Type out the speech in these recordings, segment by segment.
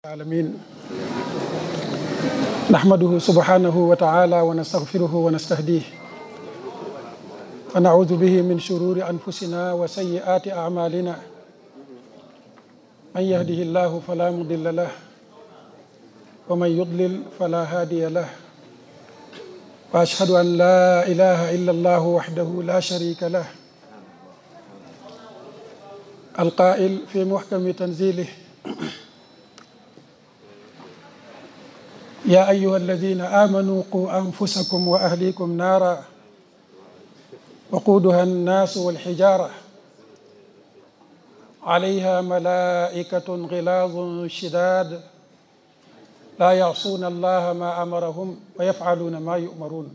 العالمين نحمده سبحانه وتعالى ونستغفره ونستهديه ونعوذ به من شرور أنفسنا وسيئات أعمالنا من يهده الله فلا مضل له ومن يضلل فلا هادي له وأشهد أن لا إله إلا الله وحده لا شريك له القائل في محكم تنزيله يا أيها الذين آمنوا قوا أنفسكم وأهليكم نارا وقودها الناس والحجارة عليها ملائكة غلاظ شداد لا يعصون الله ما أمرهم ويفعلون ما يؤمرون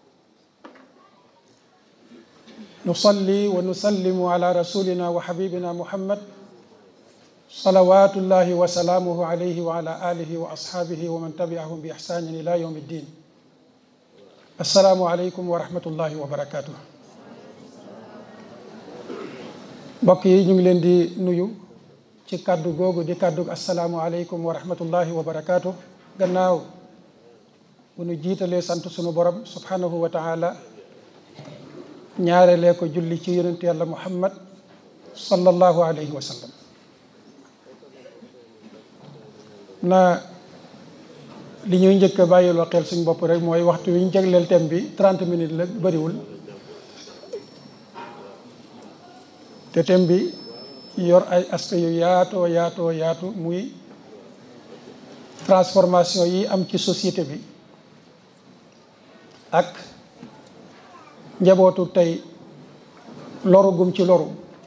نصلي ونسلم على رسولنا وحبيبنا محمد صلوات الله وسلامه عليه وعلى آله وأصحابه ومن تبعهم بإحسان إلى يوم الدين السلام عليكم ورحمة الله وبركاته mbokk yi ñu ngi leen di nuyu ci kàddu googu di kàddu asalaamualeykum wa rahmatullahi wa barakaatu gannaaw bu nu jiitalee sant sunu borom subhanahu wa taala ñaarelee ko julli ci yonent yàlla muhammad sallallahu alayhi wa sallam na li ñuy njëkk a bàyyiloo xel suñ bopp rek mooy waxtu wi ñu jagleel thème bi 30 minutes la bëriwul te thème bi yor ay aspect yu yaatoo yaatoo yaatu muy transformation yi am ci société bi ak njabootu tey loru gum ci loru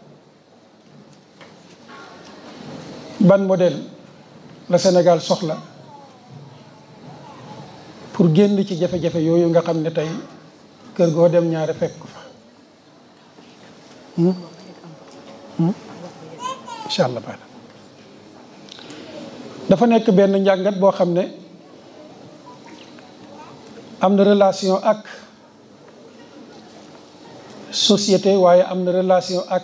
ban modèle la Sénégal soxla pour génn ci jafe-jafe yooyu nga xam ne tey kër goo dem ñaare fekk ko fa incha allah baax dafa nekk benn njàngat boo xam ne am na relation ak société waaye am na relation ak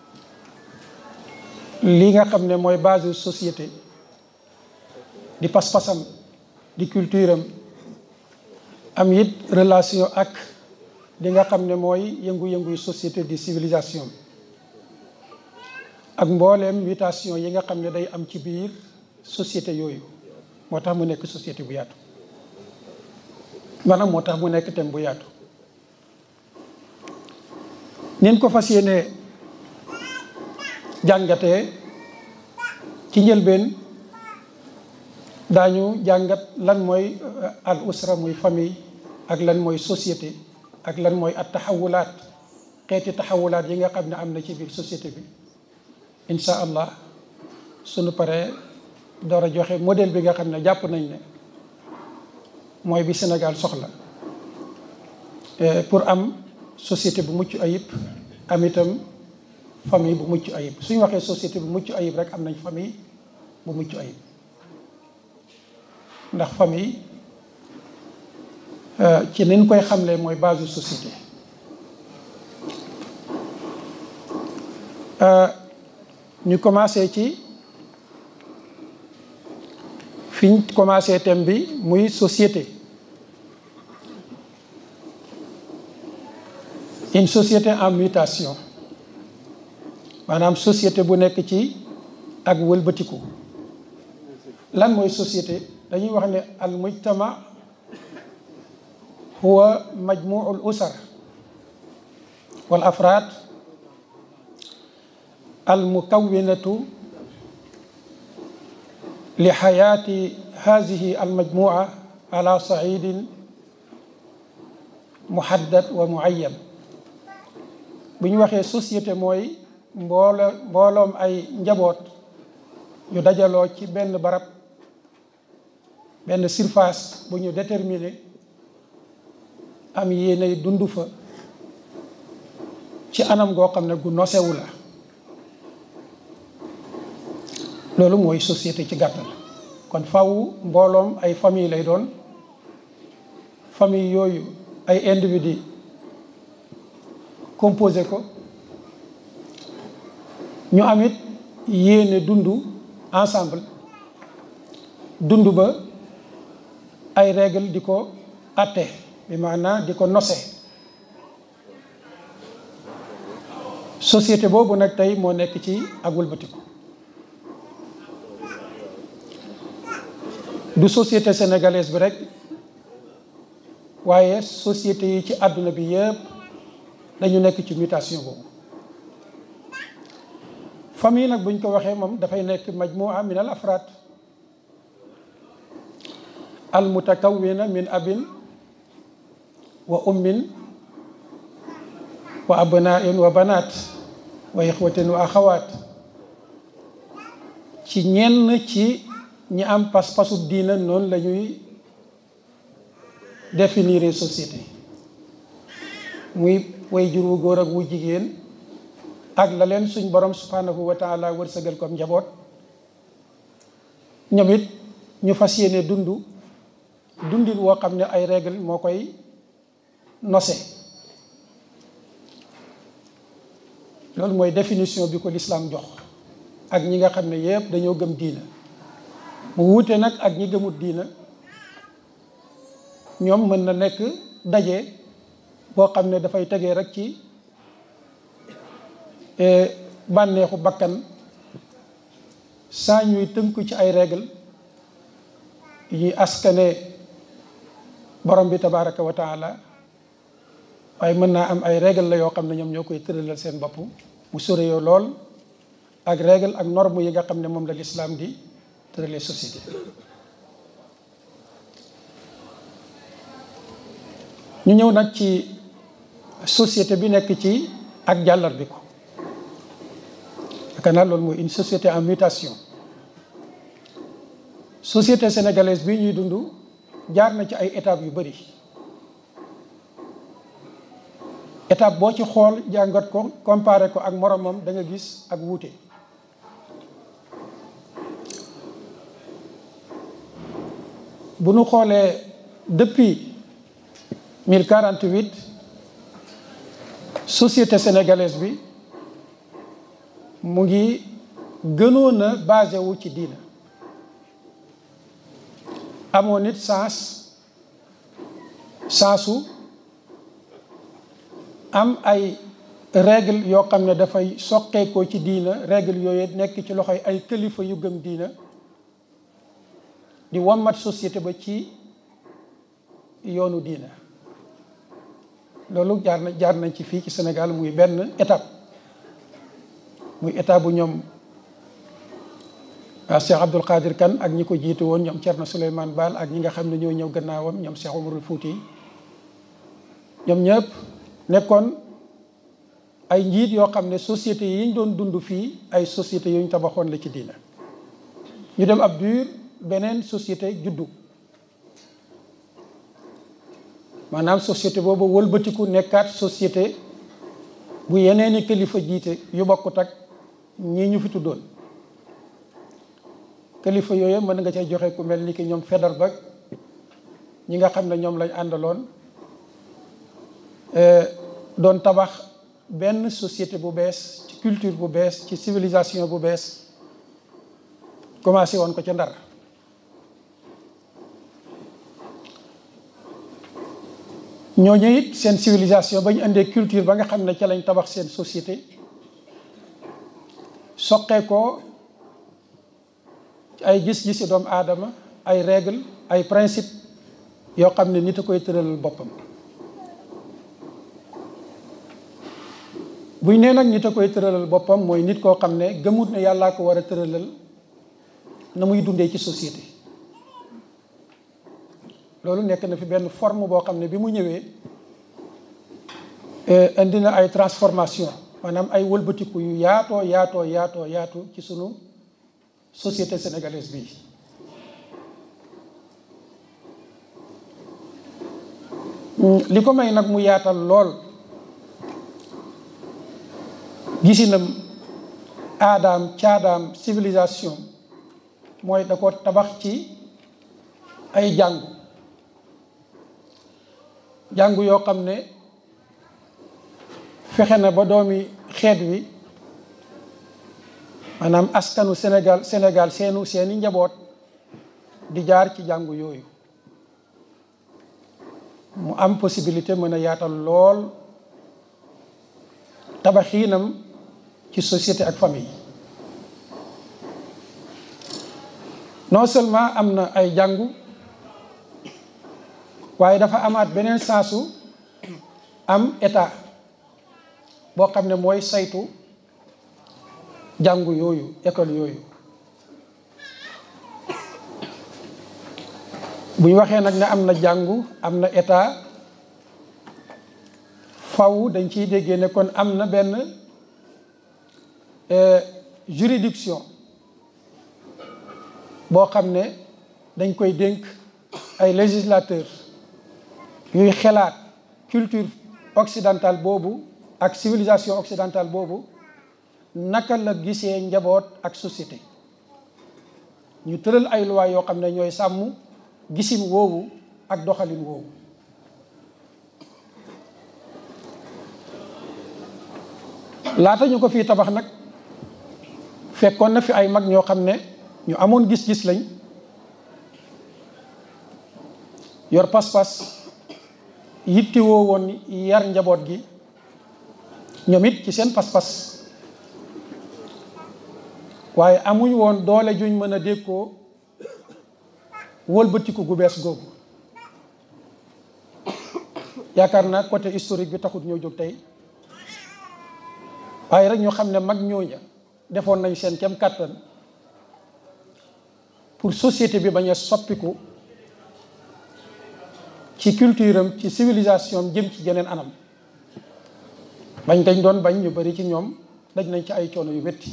li nga xam ne mooy base société di pas-pasam di culture am am it relation ak li nga xam ne mooy yëngu-yënguy société di civilisation ak mbooleem mutation yi nga xam ne day am ci biir société yooyu moo tax mu nekk société bu yaatu maanaam moo tax mu nekk thème bu yaatu nin ko fas yéene jàngatee ci njëlbeen daañu jàngat lan mooy al usra muy famille ak lan mooy société ak lan mooy at taxawulaat xeeti taxawulaat yi nga xam ne am na ci biir société bi incha allah sunu paree door a joxe modèle bi nga xam ne jàpp nañ ne mooy bi Sénégal soxla pour am société bu mucc ayib am itam famille bu mucc ayib suñu waxee société bu mucc ayib rek am nañ famille bu mucc ayib ndax famille ci niñ koy xamlee mooy base société ñu commencé ci fiñ commencé thème bi muy société une société en mutation maanaam société bu nekk ci ak wëlbatiku lan mooy société dañuy wax ne al mujtama huwa majmuu al usar wal afraad al mukawinatu li xayaati hadihi al majmua ala saidin muhaddad wa muayyan bu ñu waxee société mooy mboolo mbooloom ay njaboot yu dajaloo ci benn barab benn surface bu ñu déterminé am yéenay dund fa ci anam goo xam ne gu nosewu la loolu mooy société ci gàttal kon faw mbooloom ay famille lay doon famille yooyu ay individu composé ko ñu amit yéene dund ensemble dund ba ay règle di ko atte bi maanaam di ko nose société boobu nag tey moo nekk ci ak wëlbatiku du société sénégalaise bi rek waaye société yi ci àdduna bi yëpp dañu nekk ci mutation boobu famille nag buñ ko waxee moom dafay nekk majmua min al afraad al mutakawwina min abin wa ummin wa abnain wa banaat wa ixwatin wa axawaat ci ñenn ci ñi am pas-pasu diina noonu la ñuy définir société muy way jur wu góor ak wu jigéen ak la leen suñ borom subhanahu wa taala wërsëgal comme njaboot ñoom it ñu fas yéene dund dundin woo xam ne ay règle moo koy nose loolu mooy définition bi ko lislaam jox ak ñi nga xam ne yëpp dañoo gëm diina mu wuute nag ak ñi gëmut diina ñoom mën na nekk daje boo xam ne dafay tegee rek ci bànneexu bakkan saa ñuy tënku ci ay règle yi askane borom bi tabaraka wa taala waaye mën naa am ay règle la yoo xam ne ñoom ñoo koy tëralal seen bopp mu soreyoo lool ak règle ak norme yi nga xam ne moom la lislaam di tëralee société ñu ñëw nag ci société bi nekk ci ak jàllar bi ko yaakaar naa loolu mooy une société en mutation société sénégalaise bi ñuy dund jaar na ci ay étapes yu bari étape boo ci xool jàngat ko comparé ko ak moromam da nga gis ak wuute bu nu xoolee depuis 1048 société sénégalaise bi mu ngi gënoon a basé wu ci diina amoon nit sens sensu am ay règle yoo xam ne dafay soqeekoo ci diina règle yooyu nekk ci loxoy ay kilifa yu gëm diina di wommat société ba ci yoonu diina loolu jaar na jaar nañ ci fii ci Sénégal muy benn étape muy étape bu ñoom Cheikh Abdoul Qadir Kane ak ñi ko jiitu woon ñoom Thierno Souleymane Baal ak ñi nga xam ne ñoo ñëw gannaawam ñoom Cheikh Omarul Fouti ñoom ñëpp nekkoon ay njiit yoo xam ne société yi ñu doon dund fii ay société yu ñu tabaxoon la ci diina ñu dem ab dur beneen société juddu maanaam société boobu wëlbatiku nekkaat société bu yeneeni kilifa jiite yu bokkut ak ñii ñu fi tuddoon kilifa yooyu mën nga cay joxe ku mel ni ki ñoom fedar ba ñi nga xam ne ñoom lañ àndaloon doon tabax benn société bu bees ci culture bu bees ci civilisation bu bees commencé woon ko ca ndar ñooñu it seen civilisation ba ñu indee culture ba nga xam ne ca lañ tabax seen société soqee ko ay gis-gisi doomu aadama ay règle ay principe yoo xam ne nit a koy tëralal boppam buñ nee nag nit a koy tëralal boppam mooy nit koo xam ne gëmut ne yàllaa ko war a tëralal na muy dundee ci société loolu nekk na fi benn forme boo xam ne bi mu ñëwee indi na ay transformation maanaam ay wëlbatiku yu yaatoo yaatoo yaatoo yaatu ci sunu société sénégalaise bi li ko may nag mu yaatal lool gisinam aadaam caadaam civilisation mooy da ko tabax ci ay jàngu jàngu yoo xam ne fexe na ba doomi xeet wi maanaam askanu Sénégal Sénégal seenu seeni njaboot di jaar ci jàngu yooyu mu am possibilité mën a yaatal lool tabaxiinam ci société ak famille non seulement am na ay jàngu waaye dafa amaat beneen saasu am état boo xam ne mooy saytu jàngu yooyu école yooyu bu ñu waxee nag ne am na jàngu am na état faw dañ ciy déggee ne kon am na benn juridiction boo xam ne dañ koy dénk ay législateur yuy xelaat culture occidentale boobu ak civilisation occidentale boobu naka la gisee njaboot ak société ñu tëral ay loi yoo xam ne ñooy sàmm gisin woowu ak doxalin woowu laata ñu ko fii tabax nag fekkoon na fi ay mag ñoo xam ne ñu amoon gis-gis lañ yor pas-pas yittewoo woon yar njaboot gi ñoom it ci seen pas-pas waaye amuñ woon doole juñ mën a dékkoo wëlbatiku gu bees googu yaakaar naa côté historique bi taxut ñoo jóg tey waaye rek ñu xam ne mag ñooña defoon nañ seen kem kàttan pour société bi bañ a soppiku ci culture am ci civilisation am jëm ci geneen anam bañ dañ doon bañ ñu bari ci ñoom daj nañ ci ay coono yu métti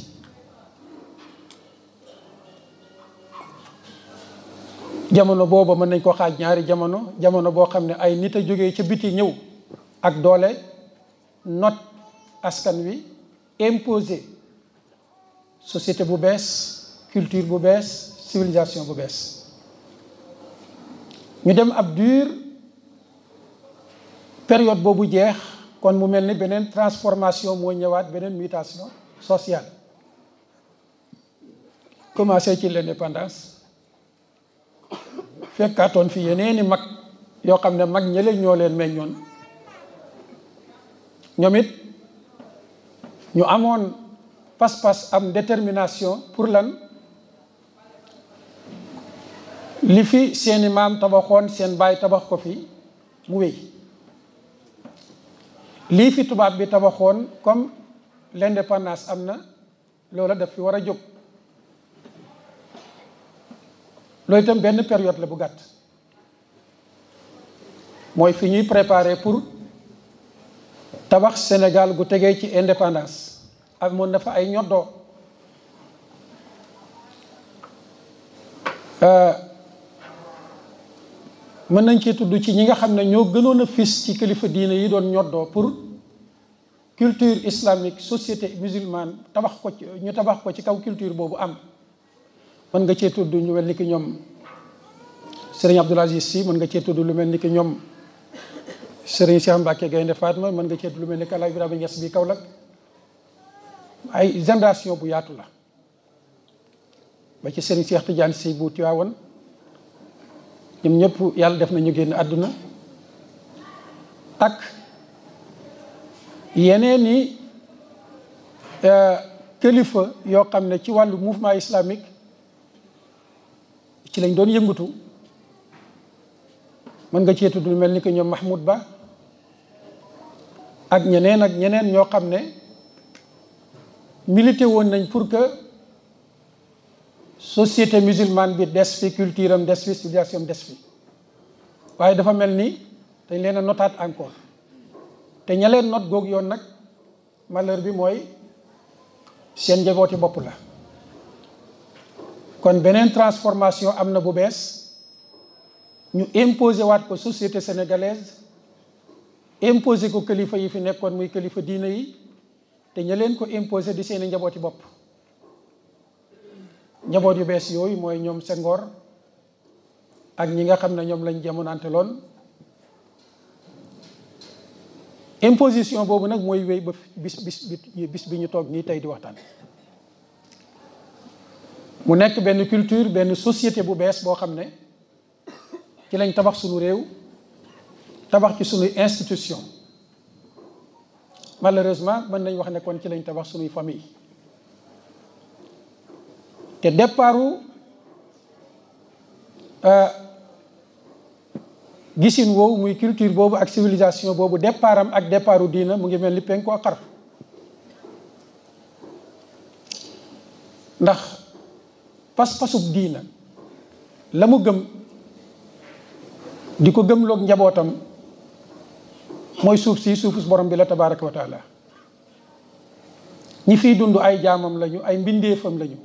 jamono booba mën nañ ko xaaj ñaari jamono jamono boo xam ne ay nit a jógee ca biti ñëw ak doole not askan wi imposer société bu bees culture bu bees civilisation bu bees ñu dem ab dur période boobu jeex kon mu mel ni beneen transformation moo ñëwaat beneen mutation sociale commencé ci l'indépendance fekkaatoon fi yeneeni mag yoo xam ne mag ñële ñoo leen meññoon ñoom it ñu amoon pas-pas am détermination pour lan li fi seeni maam tabaxoon seen baay tabax ko fi mu wéy lii fi tubaab bi tabaxoon comme l'indépendance am na loola daf fi war a jóg loolu itam benn période la bu gàtt mooy fi ñuy préparer pour tabax Sénégal gu tegee ci indépendance amoon na fa ay ñoddoo mën nañ ci tudd ci ñi nga xam ne ñoo gënoon a fis ci kilifa diine yi doon ñoddoo pour culture islamique société musulmane tabax ko ci ñu tabax ko ci kaw culture boobu am mën nga cee tudd ñu mel ni ki ñoom Serigne Abdoul Aziz Sy mën nga cee tudd lu mel ni ki ñoom Serigne Cheikh Mbacke Gaynde Fatma mën nga cee tudd lu mel ni ki Alaaj Ibrahima Niass bi Kaolack ay génération bu yaatu la ba ci Serigne Cheikh Tidiane Sy bu Tiwaawan ñoom ñëpp yàlla def nañu génn àdduna ak yeneen i kilifa yoo xam ne ci wàllu mouvement islamique ci lañ doon yëngatu mën nga cee tudd lu mel ni que ñoom Mahmoud Ba ak ñeneen ak ñeneen ñoo xam ne milité woon nañ pour que société musulmane bi des fi culture am des fi civilisation des fi waaye dafa mel ni dañ leen a notaat encore te ña leen not goog yoon nag malheur bi mooy seen njabooti bopp la kon beneen transformation am na bu bees ñu imposé waat ko société sénégalaise imposé ko kilifa yi fi nekkoon muy kilifa diina yi te ña leen ko imposé di seeni njabooti bopp njaboot yu bees yooyu mooy ñoom Senghor ak ñi nga xam ne ñoom lañ jamonante loon imposition boobu nag mooy wéy ba bis bis bis bi ñu toog nii tey di waxtaan mu nekk benn culture benn société bu bees boo xam ne ci lañ tabax sunu réew tabax ci sunuy institution malheureusement mën nañ wax ne kon ci lañ tabax sunuy famille te départu gisin woowu muy culture boobu ak civilisation boobu départam ak départu diina mu ngi mel ni penku ak xarf ndax pas-pasub diina la mu gëm di ko gëmloog njabootam mooy suuf si suufus borom bi la tabaraka wa taala ñi fiy dund ay jaamam lañu ay mbindeefam lañu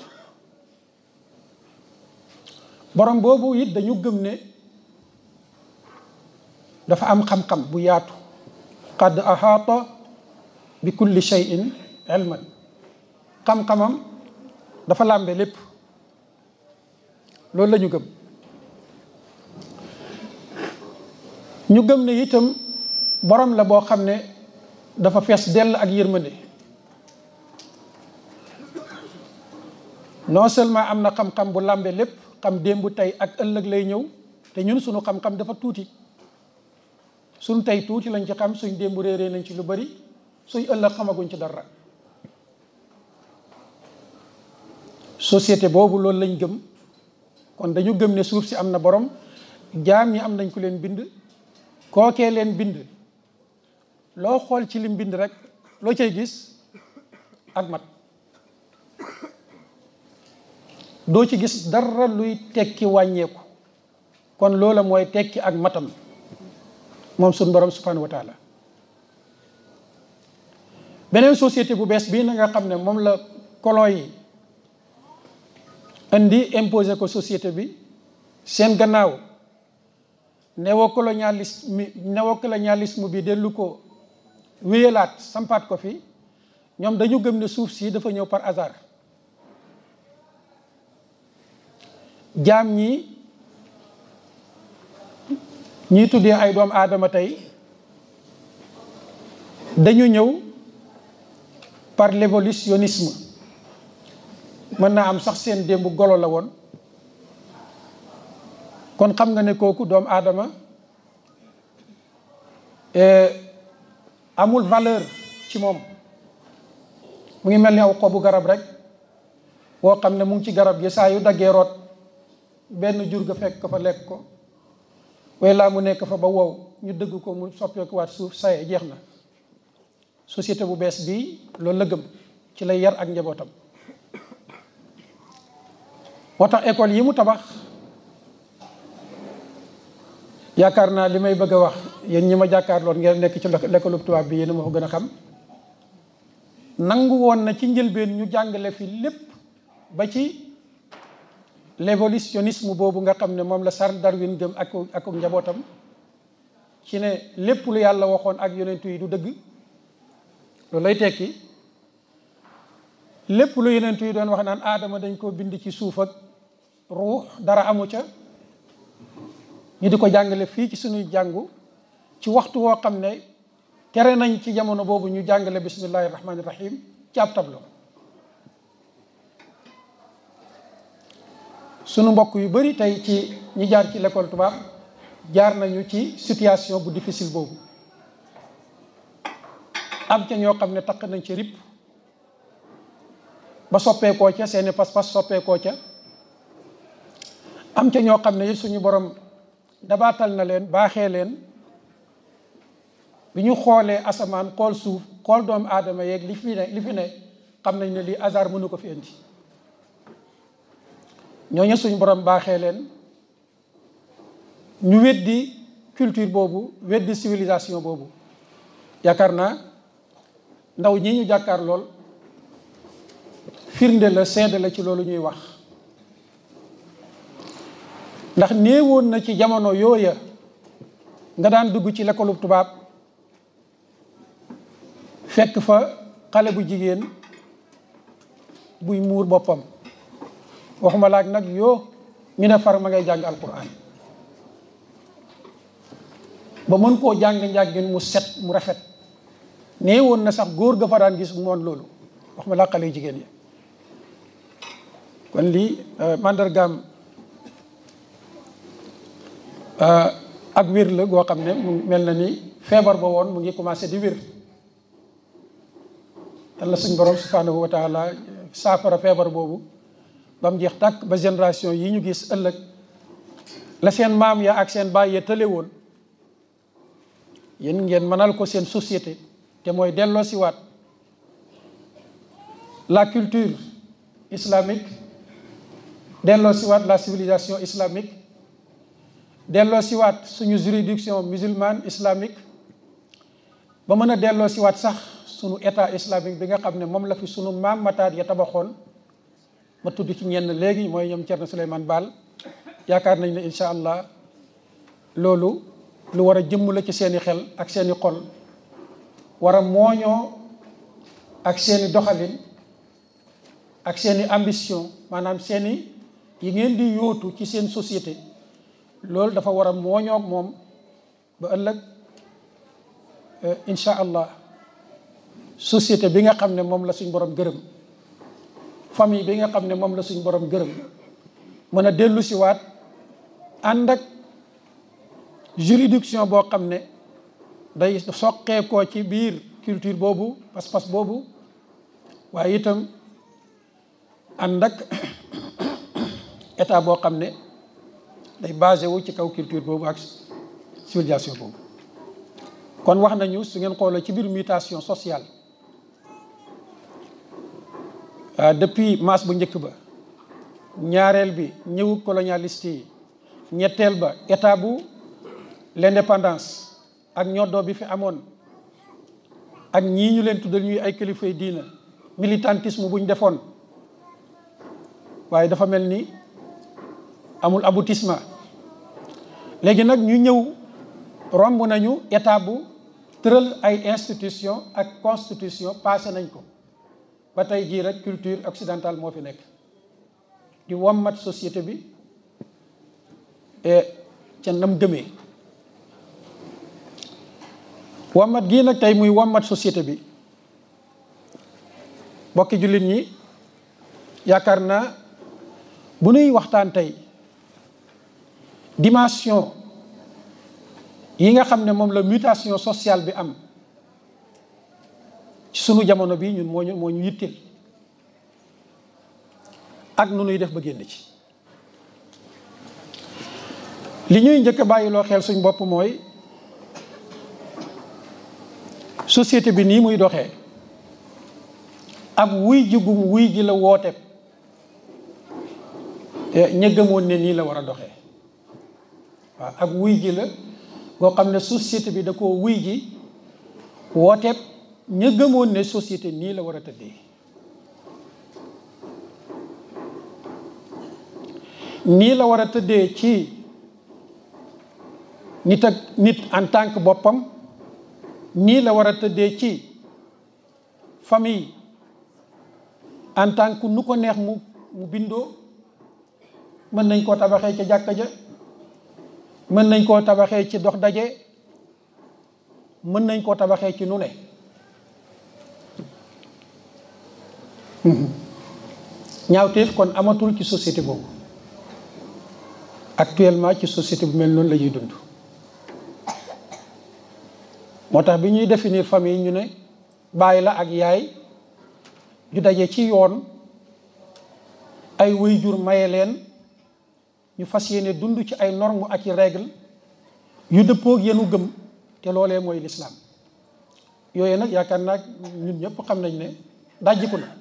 borom boobu it dañu gëm ne dafa am xam-xam bu yaatu qad ahaata bi kulli shay'in ilman xam-xamam dafa làmbe lépp loolu la ñu gëm ñu gëm ne itam borom la boo xam ne dafa fees dell ak yërmande non seulement am na xam-xam bu làmbe lépp xam démb tey ak ëllëg lay ñëw te ñun suñu xam-xam dafa tuuti suñ tey tuuti lañ ci xam suñ démb réeree nañ ci lu bari suñ ëllëg xamaguñ ci dara société boobu loolu lañ gëm kon dañu gëm ne suuf si am na borom jaam ñi am nañ ku leen bind kookee leen bind loo xool ci lim bind rek loo cay gis ak mat doo ci gis dara luy tekki wàññeeku kon loola mooy tekki ak matam moom suñ borom subhanahu wa taala beneen société bu bees bii na nga xam ne moom la colon yi indi imposé ko société bi seen gannaaw néocolonialisme néocolonialisme bi dellu ko wéyalaat sampaat ko fi ñoom dañu gëm ne suuf si dafa ñëw par hasard jaam ñi ñii tuddee ay doom aadama tey dañu ñëw par l'évolutionnisme mën naa am sax seen démb golo la woon kon xam nga ne kooku doomu aadama amul valeur ci moom mu ngi mel ni aw xobu garab rek woo xam ne mu ngi ci garab gi saa yu daggee root benn jur ga fekk ko fa lekk ko way laa mu nekk fa ba wow ñu dëgg ko mu soppeekuwaat suuf saye jeex na société bu bees bii loolu la gëm ci lay yar ak njabootam moo tax école yi mu tabax yaakaar naa li may bëgg a wax yéen ñi ma jàkkaarloon ngeen nekk ci l'école tubaab bi yéen a ma ko gën a xam nangu woon na ci njëlbeen ñu jàngale fi lépp ba ci l'évolutionnisme boobu nga xam ne moom la Charles Darwin gëm ak ak njabootam ci ne lépp lu yàlla waxoon ak yonentu yi du dëgg loolu lay tekki lépp lu yonentu yi doon wax naan aadama dañ koo bind ci suuf ak ruux dara amu ca ñu di ko jàngale fii ci suñuy jàngu ci waxtu woo xam ne tere nañ ci jamono boobu ñu jàngale bismillahi rahmaani rahim ci ab tableau sunu mbokk yu bari tey ci ñi jaar ci l'école tubaab jaar nañu ci situation bu difficile boobu am ca ñoo xam ne takk nañ ci rip ba soppeekoo ca seeni pas-pas soppeekoo ca am ca ñoo xam ne it suñu borom dabaatal na leen baaxee leen bi ñu xoolee asamaan xool suuf xool doomu aadama yeeg li fi ne li fi ne xam nañ ne lii hasard mënu ko fi indi ñooñu suñu borom baaxee leen ñu weddi culture boobu weddi civilisation boobu yaakaar naa ndaw ñi ñu jàkkaar lool firnde la seede la ci loolu ñuy wax ndax néewoon na ci jamono yooya nga daan dugg ci l'école tubaab fekk fa xale bu jigéen buy muur boppam waxuma laak nag yoo ñu ne far ma ngay jàng alquran ba mën koo jàng njàngin mu set mu rafet nee woon na sax góor ga fa daan gis moon loolu waxuma laa xale yu jigéen yi kon lii mandargaam ak wér la goo xam ne mu mel na ni feebar ba woon mu ngi commencé di wér yàlla suñ borom subhanahu wa taala saafara feebar boobu ba mu jeex tàkk ba génération yi ñu gis ëllëg la seen maam ya ak seen baay ya tële woon yéen ngeen mënal ko seen société te mooy delloo siwaat la culture islamique delloo siwaat la civilisation islamique delloo siwaat suñu juridiction musulmane islamique ba mën a delloo siwaat sax suñu état islamique bi nga xam ne moom la fi suñu maam mataat ya tabaxoon ma tudd ci ñenn léegi mooy ñoom Thierno Souleymane Baal yaakaar nañ ne incha allah loolu lu war a jëmm la ci seeni xel ak seeni xol war a mooñoo ak seeni doxalin ak seeni ambition maanaam seeni yi ngeen di yóotu ci seen société loolu dafa war a mooñoo ak moom ba ëllëg incha allah société bi nga xam ne moom la suñ borom gërëm famille bi nga xam ne moom la suñ borom gërëm mën a dellu si waat ànd ak juridiction boo xam ne day soqeekoo ci biir culture boobu pas-pas boobu waaye itam ànd ak état boo xam ne day basé wu ci kaw culture boobu ak civilisation boobu kon wax nañu su ngeen xoolee ci biir mutation sociale depuis masse bu njëkk ba ñaareel bi ñëwu colonialiste yi ñetteel ba état bu l'indépendance ak ñoddoo bi fi amoon ak ñii ñu leen tuddal ñuy ay kilifay diina militantisme bu ñu defoon waaye dafa mel ni amul aboutissement léegi nag ñu ñëw romb nañu état bu tëral ay institution ak constitution passé nañ ko ba tey jii rek culture occidentale moo fi nekk di wommat société bi ca nam gëmee wommat gii nag tey muy wommat société bi bokki jullit ñi yaakaar naa bu nuy waxtaan tey dimension yi nga xam ne moom la mutation sociale bi am ci sunu jamono bi ñun moo ñu moo ñu yittil ak nu nuy def ba génn ci li ñuy njëkk a bàyyiloo xel suñ bopp mooy société bi nii muy doxee ak wuy ji gum wuy ji la woote ña gëmoon ne nii la war a doxee waaw ak wuy ji la boo xam ne société bi da koo wuy ji wooteeb ña gëmoon ne société nii la war a tëddee nii la war a tëddee ci nit ak nit en tant que boppam nii la war a tëddee ci famille en tant que nu ko neex mu mu bindoo mën nañ koo tabaxee ca jàkka ja mën nañ koo tabaxee ci dox daje mën nañ koo tabaxee ci nu ne ñaawteef kon amatul ci société boobu actuellement ci société bu mel noonu la ñuy dund moo tax bi ñuy définir famille ñu ne baay la ak yaay ju daje ci yoon ay waajur maye leen ñu fas yéene dund ci ay normes ak i règles yu dëppoog yenu gëm te loolee mooy lislaam yooyu nag yaakaar naa ñun ñëpp xam nañ ne dajjiku na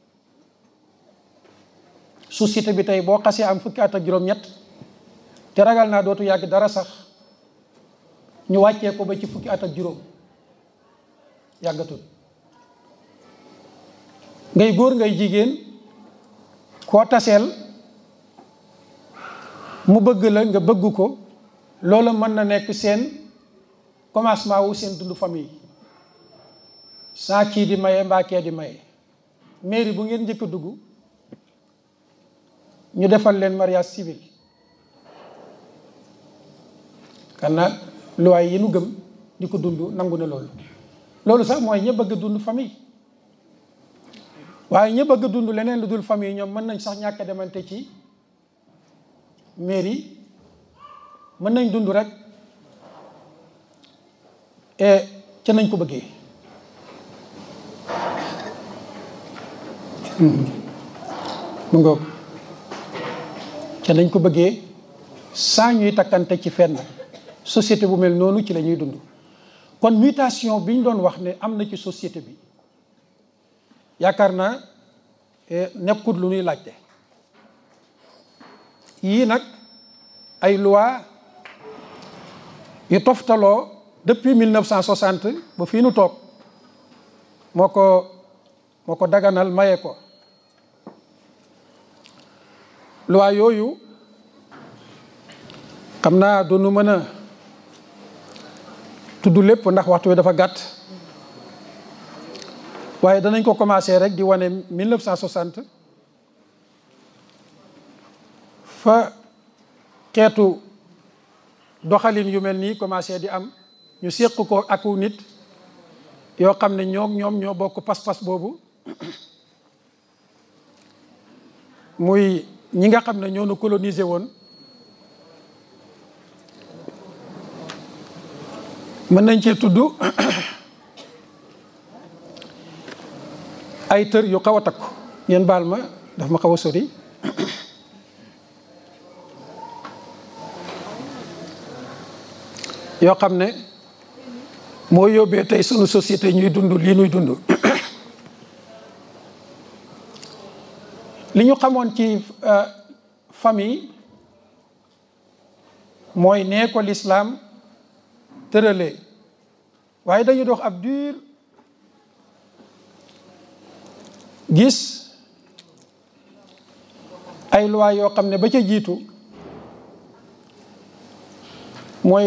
société bi tey boo xasee am fukki at ak juróom-ñett te ragal naa dootu yàgg dara sax ñu wàccee ko ba ci fukki at ak juróom yàggatul ngay góor ngay jigéen koo taseel mu bëgg la nga bëgg ko loolu mën na nekk seen commencement wu seen dund famille saa kii di maye mbaa kee di maye mairie bu ngeen njëkk a dugg ñu defal leen mariage civil kanna luwaay yi nu gëm di ko dund nangu na loolu loolu sax mooy ña bëgg dund famille waaye ña bëgg a dund leneen lu dul famille ñoom mën nañ sax ñàkk a demante ci mairie mën nañ dund rek et ca nañ ko bëggee mu ngoog ca nañ ko bëggee saa ñuy takkante ci fenn société bu mel noonu ci la ñuy dund kon mutation bi ñu doon wax ne am na ci société bi yaakaar naa nekkut lu ñuy laajte yii nag ay loi yu toftaloo depuis 1960 ba fii nu toog moo ko moo ko daganal maye ko loi yooyu xam naa du nu mën a tudd lépp ndax waxtu wi dafa gàtt waaye danañ ko commencé rek di wane 1960 fa xeetu doxalin yu mel nii commencé di am ñu séq ko aku nit yoo xam ne ñoom ñoom ñoo bokk pas-pas boobu muy ñi nga xam ne ñoo nu colonisé woon mën nañ cee tudd ay tër yu xaw a takku ngeen baal ma daf ma xaw a sori yoo xam ne moo yóbbee tey sunu société ñuy dund lii ñuy dund li ñu xamoon ci famille mooy nee ko lislaam tëralee waaye dañu dox ab dur gis ay loi yoo xam ne ba ca jiitu mooy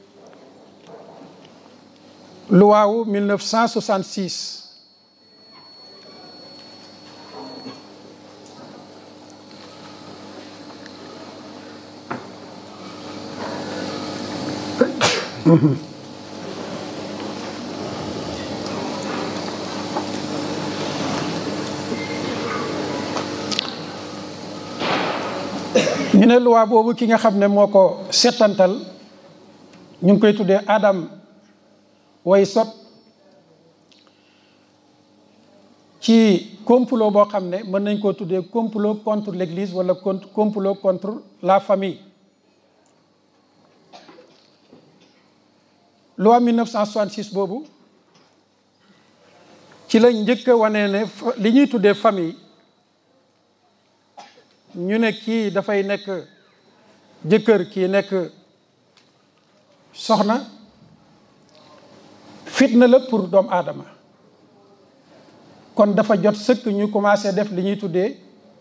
loi wu 1966 ñu ne loi boobu ki nga xam ne moo ko settantal ñu ngi koy tuddee Adam Weishaupt ci complot boo xam ne mën nañ koo tuddee complot contre l'église wala complot contre la famille loi 1966 boobu ci lañ njëkk a wane ne li ñuy tuddee famille ñu ne kii dafay nekk jëkkër kii nekk soxna fitna la pour doomu aadama kon dafa jot sëkk ñu commencé def li ñuy tuddee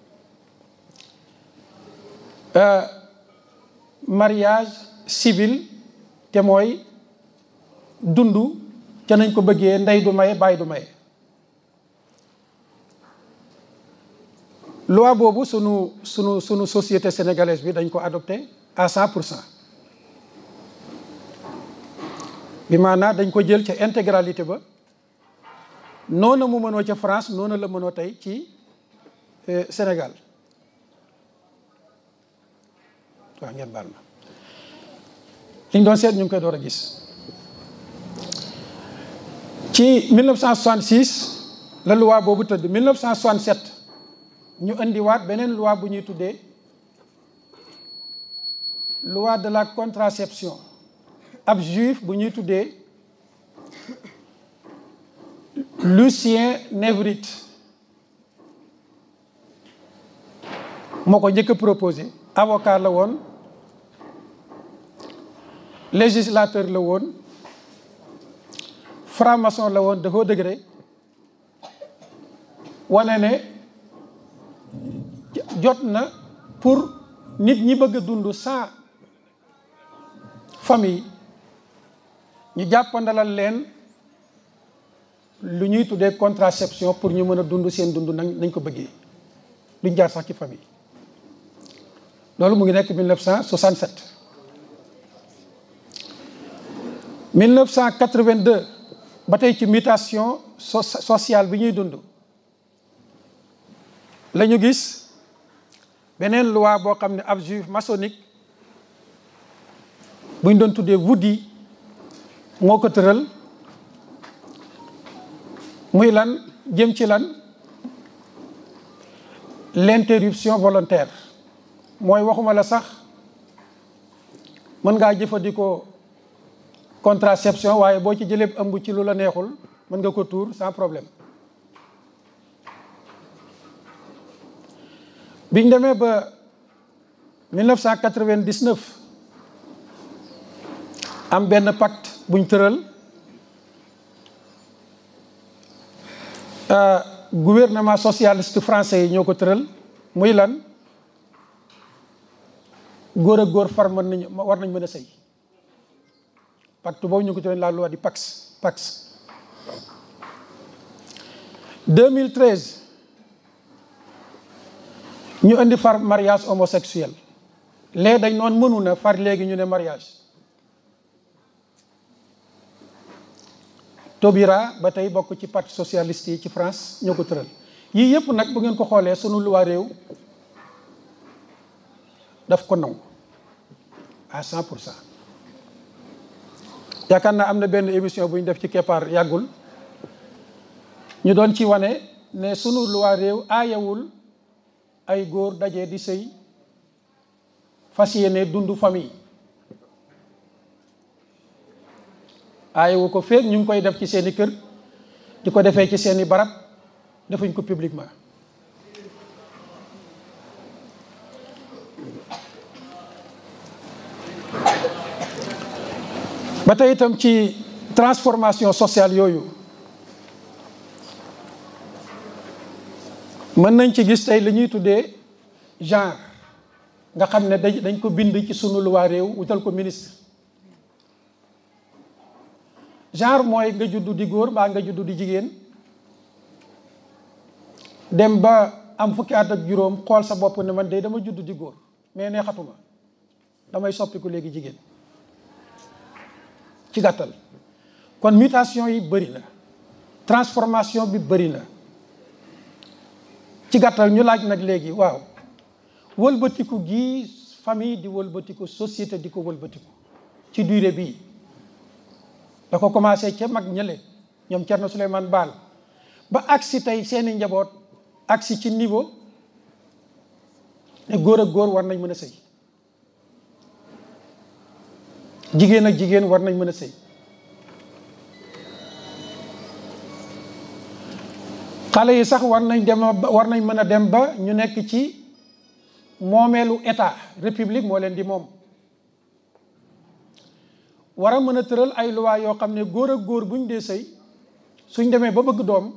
mariage civil te mooy dund ca nañ ko bëggee ndey du maye baay du maye loi boobu sunu sunu sunu société sénégalaise bi dañ ko adopté à cent pour cent bi maanaa dañ ko jël ca intégralité ba noonu mu mënoo ca France noonu la mënoo tey ci Sénégal waaw ngeen baal ma liñ doon seet ñu ngi koy door a gis ci 1966 la loi boobu tëdd 1967 ñu indiwaat beneen loi bu ñuy tuddee loi de la contraception ab juif bu ñuy tuddee Lucien Névrite moo ko njëkk a proposé avocat la woon législateur la woon franc-maçon la woon de haut degré wane ne jot na pour nit ñi bëgg a dund sans famille ñu jàppandalal leen lu ñuy tuddee contraception pour ñu mën a dund seen dund nañ nañ ko bëggee duñ jaar sax ci famille loolu mu ngi nekk 1967 1982 ba tey ci mutation sociale bi ñuy dund la ñu gis beneen loi boo xam ne ab juif maçonnique buñ doon tuddee Woody moo ko tëral muy lan jëm ci lan l'interruption volontaire mooy waxuma la sax mën ngaa jëfandikoo contraception waaye boo ci jëlee ëmb ci lu la neexul mën nga ko tuur sans problème biñ demee ba 1999 am benn pacte buñ tëral gouvernement socialiste français yi ñoo ko tëral muy lan góor ak góor far mën nañu war nañ mën a sëy pacte boobu ñu ko tëral la loi di Pax Pax 2013 ñu indi far mariage homosexuel léegi dañ noon mënu na far léegi ñu ne mariage Taubira ba tey bokk ci parti socialiste yi ci France ñoo ko tëral yii yëpp nag bu ngeen ko xoolee sunu luwaa réew daf ko nangu à cent pour cent yaakaar naa am na benn émission bu ñu def ci keppaar yàggul ñu doon ci wane ne sunu luwaa réew aayawul ay góor daje di sëy fas yéene dundu famille aayewu ko feeg ñu ngi koy def ci seeni kër di ko defee ci seeni barab defuñ ko publiquement ba tey itam ci transformation sociale yooyu mën nañ ci gis tey li ñuy tuddee genre nga xam ne dañ dañ ko bind ci sunu luwaa réew wutal ko ministre genre mooy nga juddu di góor mbaa nga juddu di jigéen dem ba am fukki at ak juróom xool sa bopp ne man de dama juddu di góor mais neexatuma damay soppiku léegi jigéen ci gàttal kon mutation yi bëri na transformation bi bëri na ci gàttal ñu laaj nag léegi waaw wëlbatiku gi famille di wëlbatiku société di ko wëlbatiku ci durée bii da ko commencé ca mag ñële ñoom Thierno Souleymane Baal ba agsi tey seeni njaboot agsi ci niveau ne góor ak góor war nañ mën a sëy jigéen ak jigéen war nañ mën a sëy xale yi sax war nañ dem war nañ mën a dem ba ñu nekk ci moomeelu état république moo leen di moom war a mën a tëral ay loi yoo xam ne góor ak góor buñ dee sëy suñ demee ba bëgg doom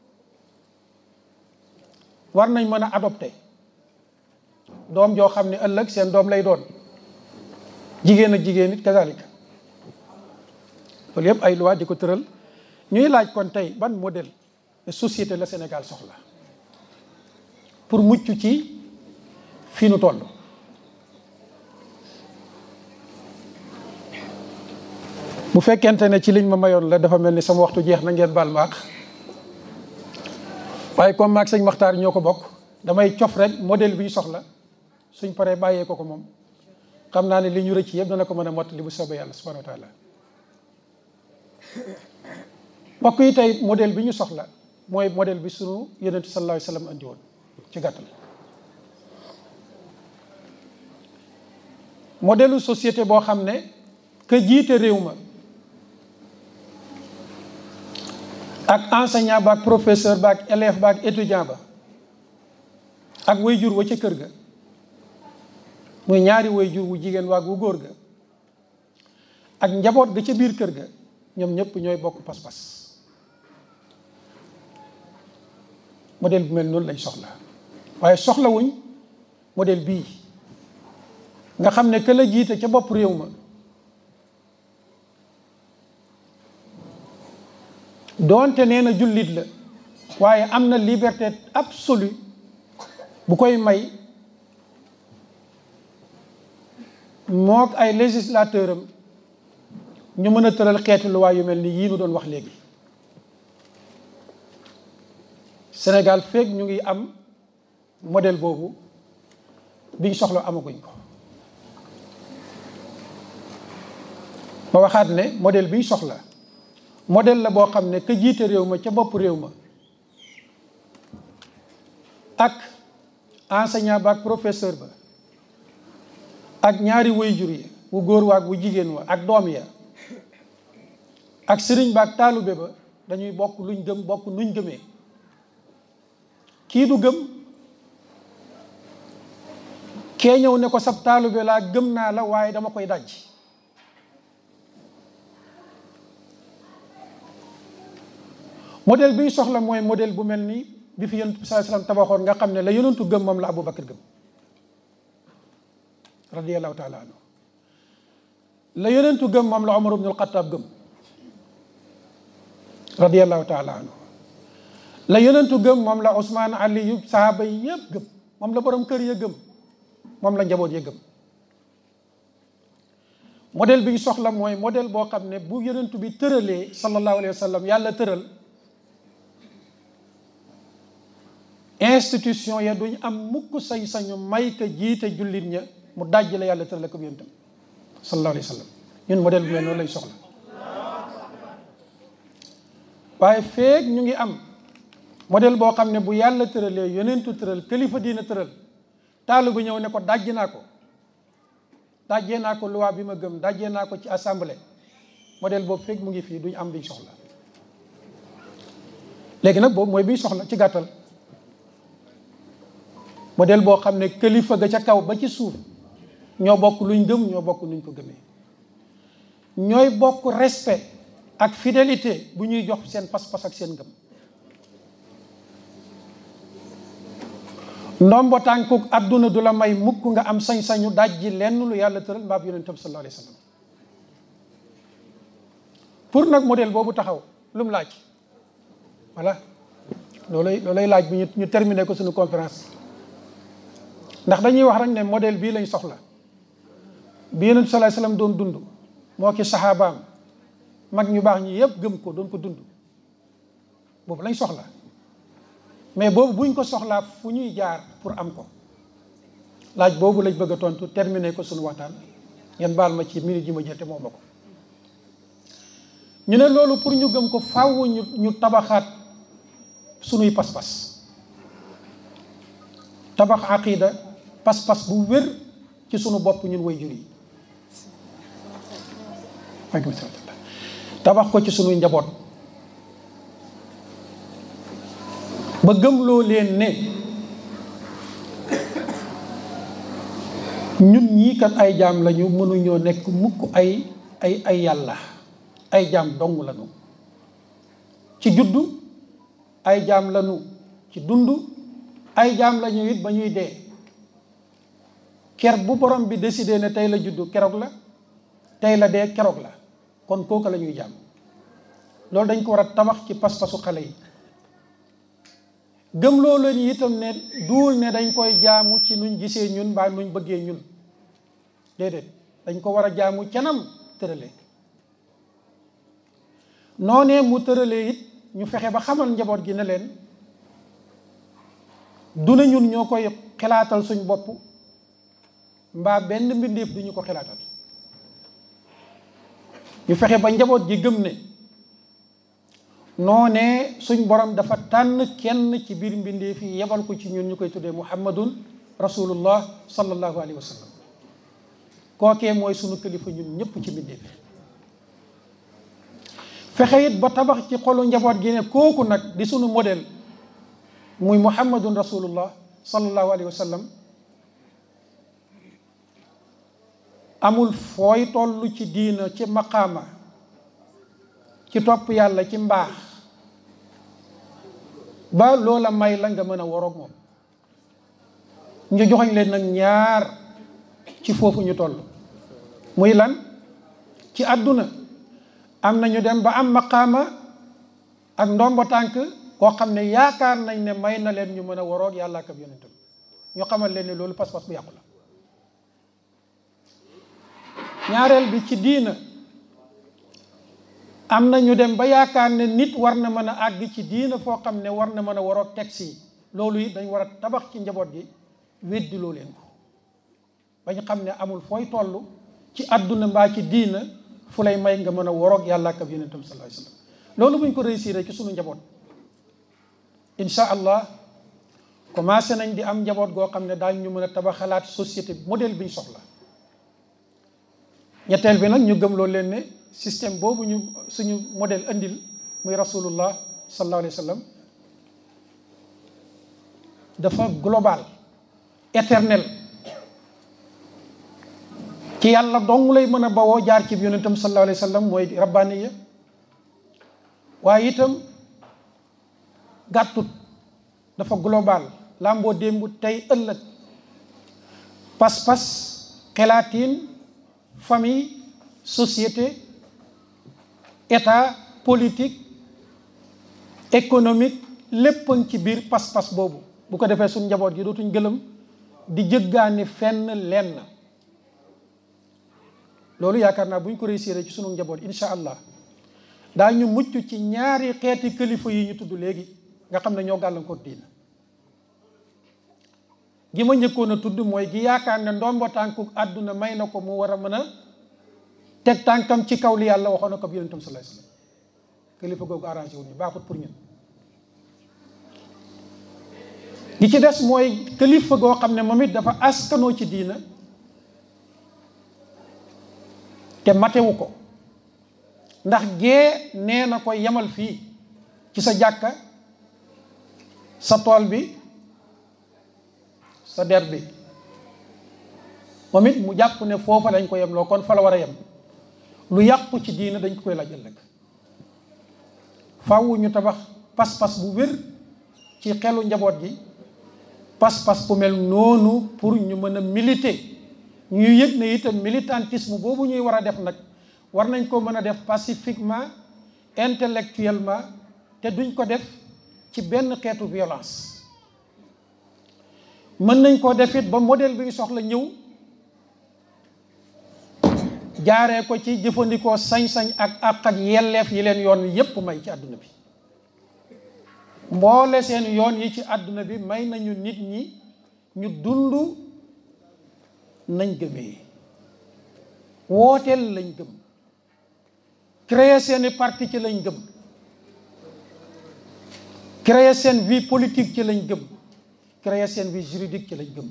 war nañ mën a adopté doom joo xam ne ëllëg seen doom lay doon jigéen ak jigéen it kazalika loolu yëpp ay loi di ko tëral ñuy laaj kon tey ban modèle de société la Sénégal soxla pour mucc ci fii nu toll bu fekkente ne ci liñ ma mayoon la dafa mel ni sama waxtu jeex na ngeen baal maax waaye comme maag sëñ Maxtaar ñoo ko bokk damay cof rek modèle bi ñu soxla suñ paree bàyyee ko ko moom xam naa ne li ñu rëcc yëpp dana ko mën a mottali bu soobee yàlla subhanahu wa taala mbokk yi tey modèle bi ñu soxla mooy modèle bi sunu yonente sallallahu alayhi wa sallam andi woon ci gàttal modèle société boo xam ne que jiite réew ma ak enseignant ba ak professeur ba ak élève ba ak étudiant ba ak wayjur wa ca kër ga muy ñaari wayjur wu jigéen waag wu góor ga ak njaboot ga ca biir kër ga ñoom ñëpp ñooy bokk pas-pas modèle bu mel noonu lañ soxla waaye soxlawuñ modèle bii nga xam ne que la jiite ca bopp réew ma doonte nee na jullit la waaye am na liberté absolue bu koy may mook ay législateur am ñu mën a tëral xeeti luwaay yu mel ni yii nu doon wax léegi Sénégal feeg ñu ngi am modèle boobu biñ soxla amaguñ ko ma waxaat ne modèle biñ soxla modèle la boo xam ne ka jiite réew ma ca bopp réew ma ak enseignant ba ak professeur ba ak ñaari waajur yi wu góor wa ak wu jigéen wa ak doom ya ak sëriñ ba ak taalube ba dañuy bokk luñ gëm bokk nuñ gëmee kii du gëm kee ñëw ne ko sab taalube laa gëm naa la waaye dama koy daj modèle bi ñu soxla mooy modèle bu mel ni bi fi yonent bi sallallahu alayhi wasallam tabaxoon nga xam ne la yonentu gëm moom la Abu Bakar gëm radiyallahu taala anhu la yonentu gëm moom la Omar ibn al-Khattab gëm radiyallahu taala anhu la yonentu gëm moom la Ousmane Ali yu sahaaba yi yëpp gëm moom la borom kër ya gëm moom la njaboot ya gëm modèle bi ñu soxla mooy modèle boo xam ne bu yonentu bi tëralee sallallahu alayhi wa sallam yàlla tëral institution ya duñ am mukk sañ-sañu may ka jiite jullit ña mu dajj la yàlla tërale ko yonentam sallallahu alayhi wa sallam ñun modèle bu mel noonu lañ soxla waaye feeg ñu ngi am modèle boo xam ne bu yàlla tëralee yonentu tëral kilifa diina tëral taalu bu ñëw ne ko dajj naa ko dajjee naa ko loi bi ma gëm dajjee naa ko ci assemblée modèle boobu feeg mu ngi fii duñ am biñ soxla léegi nag boobu mooy biñ soxla ci gàttal modèle boo xam ne kilifa ga ca kaw ba ci suuf ñoo bokk luñ gëm ñoo bokk nuñ ko gëmee ñooy bokk respect ak fidélité bu ñuy jox seen pas-pas ak seen ngëm ndombo tànkuk adduna du la may mukk nga am sañ-sañu dajji lenn lu yàlla tëral mbaab yonentam sallallahu alayhi wa sallam pour nag modèle boobu taxaw lu mu laaj voilà loolay loolay laaj bi ñu ñu terminé ko suñu conférence ndax dañuy wax rek ne modèle bii lañ soxla bi yonent sallallahu alayhi wa sallam doon dund moo ki saxaabaam mag ñu baax ñi yëpp gëm ko doon ko dund boobu lañ soxla mais boobu buñ ko soxlaa fu ñuy jaar pour am ko laaj boobu lañ bëgg a tontu terminé ko suñu waxtaan ngeen baal ma ci minute yi ma jël te moo ma ko ñu ne loolu pour ñu gëm ko faaw ñu ñu tabaxaat suñuy pas-pas tabax aqida pas-pas bu wér ci sunu bopp ñun way jur yi tabax ko ci sunuy njaboot ba gëmloo leen ne ñun ñii kat ay jaam lañu mënuñoo nekk mukk ay ay ay yàlla ay jaam dong lañu ci juddu ay jaam lañu ci dund ay jaam lañu it ba ñuy dee ker bu borom bi décidé ne tey la juddu keroog la tey la dee keroog la kon kooku la ñuy jaam loolu dañ ko war a tabax ci pas-pasu xale yi gëm loolu leen itam ne duul ne dañ koy jaamu ci nuñ gisee ñun mbaa nuñ bëggee ñun déedéet dañ ko war a jaamu canam tërale noonee mu tëralee it ñu fexe ba xamal njaboot gi ne leen du ne ñun ñoo koy xalaatal suñ bopp mbaa benn mbindeef du ñu ko xalaatal ñu fexe ba njaboot gi gëm ne noonee suñ borom dafa tànn kenn ci biir mbindeef yi yebal ko ci ñun ñu koy tuddee muhammadun rasulullah sallallahu alayhi wa sallam kookee mooy sunu kilifa ñun ñëpp ci mbindeef yi fexe it ba tabax ci xolu njaboot gi ne kooku nag di sunu modèle muy muhammadun rasulullah sallallahu alayhi wa sallam amul fooy toll ci diina ci maqaama ci topp yàlla ci mbaax ba loola may la nga mën a waroog moom ñu joxoñ leen nag ñaar ci foofu ñu toll muy lan ci àdduna am na ñu dem ba am maqaama ak ndombo tànk koo xam ne yaakaar nañ ne may na leen ñu mën a waroog yàlla ak ab yonentam ñu xamal leen ne loolu pas-pas bu yàqu la ñaareel bi ci diina am na ñu dem ba yaakaar ne nit war na mën a àgg ci diina foo xam ne war na mën a waroog texte yi loolu it dañ war a tabax ci njaboot gi weddiloo leen ko bañ xam ne amul fooy toll ci àdduna mbaa ci diina fu lay may nga mën a woroog yàlla ak ab yonentam sallallahu alayhi wasallam loolu buñ ko réussir ci sunu njaboot incha allah commencé nañ di am njaboot goo xam ne daañ ñu mën a tabaxalaat société modèle bi ñu soxla ñetteel bi nag ñu gëm loolu leen ne système boobu ñu suñu modèle andil muy rasulullah sallallahu alayhi wa sallam dafa global éternel ci yàlla dong lay mën a bawoo jaar ci yonentam sallallahu alayhi wa sallam mooy rabbaniya waaye itam gàttut dafa global làmboo démb tey ëllëg pas-pas xelaatiin famille société état politique économique léppañ ci biir pas-pas boobu bu ko defee suñ njaboot gi dootuñ gëlëm di jëggaani fenn lenn loolu yaakaar naa bu ñu ko réussir ci sunu njaboot insha allah daañu mucc ci ñaari xeeti kilifa yi ñu tudd léegi nga xam ne ñoo gàllankoor diina gi ma njëkkoon a tudd mooy gi yaakaar ne ndombo tànku àdduna may na ko mu war a mën a teg tànkam ci kaw li yàlla waxoon na ko bi yonentam sallallahu alayhi wasallam kilifa googu arrangé wu ñu baaxut pour ñun gi ci des mooy kilifa goo xam ne moom it dafa askanoo ci diina te matewu ko ndax gee nee na ko yemal fii ci sa jàkka sa tool bi sa der bi moom it mu jàpp ne foofa dañ ko yem loo kon fa la war a yem lu yàqu ci diina dañ ko koy laaj ëllëg faaw ñu tabax pas-pas bu wér ci xelu njaboot gi pas-pas bu mel noonu pour ñu mën a militer ñu yëg ne itam militantisme boobu ñuy war a def nag war nañ ko mën a def pacifiquement intellectuellement te duñ ko def ci benn xeetu violence mën nañ koo def it ba modèle bi ñu soxla ñëw jaaree ko ci jëfandikoo sañ-sañ ak àq ak yelleef yi leen yoon wi yépp may ci àdduna bi mboole seen yoon yi ci àdduna bi may nañu nit ñi ñu dund nañ gëmee wooteel lañ gëm créer seeni parti ci lañ gëm créer seen vie politique ci lañ gëm créer seen vie juridique ci lañ gëm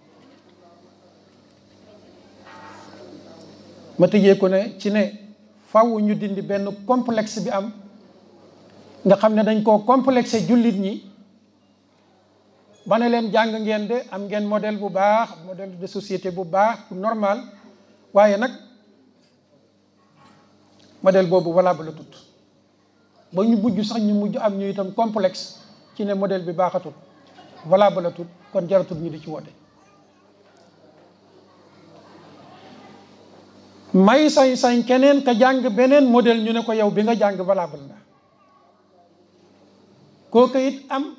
ma tëjee ko ne ci ne faw ñu dindi benn complexe bi am nga xam ne dañ koo complexé jullit ñi ba ne leen jàng ngeen de am ngeen modèle bu baax modèle de société bu baax bu normal waaye nag modèle boobu valable la tut ba ñu mujj sax ñu mujj am ñu itam complexe ci ne modèle bi baaxatut valable la tut kon jaratul ñu di ci woote may sañ-sañ keneen ka jàng beneen modèle ñu ne ko yow bi nga jàng valable na kooku it am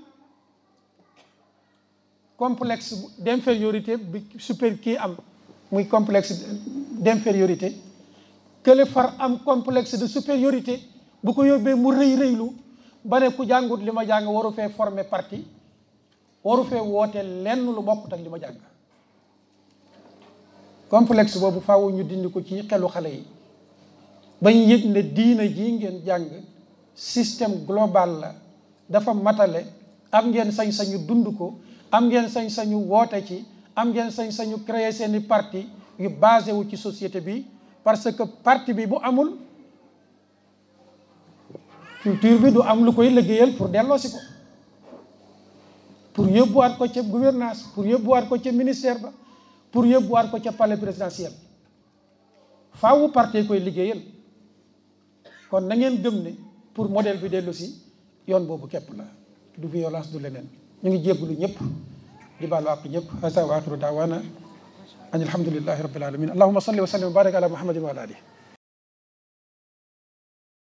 complexe d'infériorité bi super kii am muy complexe d'infériorité kële far am complexe de supériorité bu ko yóbbee mu rëy rëylu ba ne ku jàngut li ma jàng waru fee former parti waru fee woote lenn lu bokkut ak li ma jàng complexe boobu faaw ñu dindi ko ci xelu xale yi bañ yëg ne diina ji ngeen jàng système global la dafa matale am ngeen sañ-sañu dund ko am ngeen sañ-sañu woote ci am ngeen sañ-sañu créer seeni parti yu basé wu ci société bi parce que parti bi bu amul culture bi du am lu koy liggéeyal pour delloosi ko pour yóbbuwaat ko ca gouvernance pour yóbbuwaat ko ca ministère ba pour yóbbuwaat ko ca palais présidentiel faawu parti koy liggéeyal kon na ngeen gëm ne pour modèle bi dellu si yoon boobu képp la du violence du leneen ñu ngi jéggalu ñëpp di baalu àq ñëpp hasa wa axiru daawana an alhamdulillahi rabbil alamin allahuma salli wa sallim wa barik ala muhammadin wa ala alihi